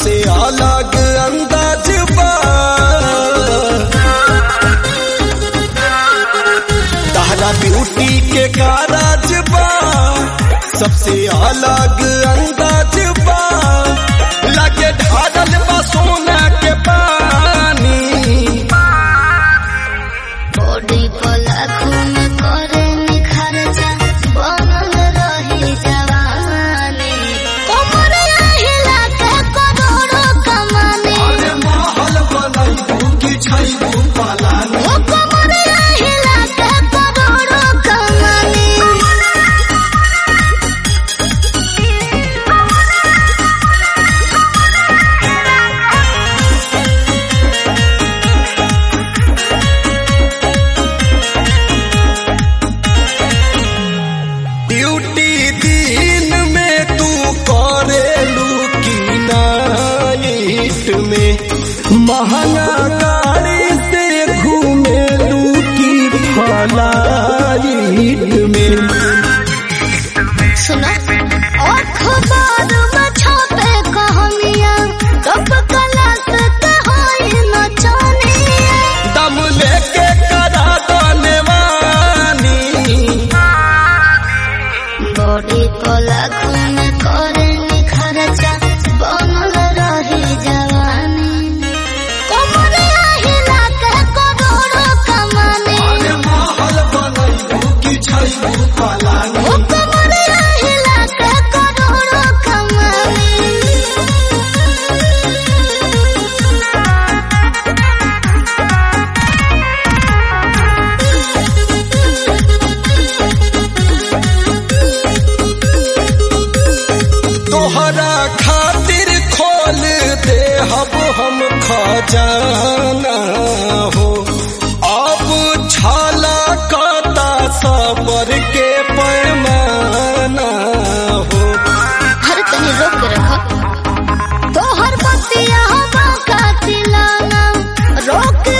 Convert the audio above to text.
सबसे अलग अंदाज बा तहरा ब्यूटी के कारज बा सबसे अलग अंदाज बा लगे ढारल बा सोना के पानी बॉडी पर लाखों में करे निखरजा बनल रही जवानी कमर हिला के करोड़ों कमाने अरे महल बनैबू कि छैबू पलानी ओ कमर हिला के करोड़ों कमाने ड्यूटी दिन में तू करेलू की नाइट में महंगा गाड़ी से घूमेलू की फ्लाइट में सुनो अखबार में छपे कहानियां कब कलास के होई नचनिया दम लेके करा दने वानी बॉडी पर लाखों में करे निखरजा बनल रही जवानी कमर हिला के करोड़ों कमाने अरे महल बनैबू कि छैबू पलानी ओ कमर हिला के करोड़ों कमाने तोहरा खातिर खोल दे हब हम खजाना हो अब छाला काटा सबर के पैमाना हो हर तनी रोक के रखो तोहर बतिया हवा का चिलाना रोक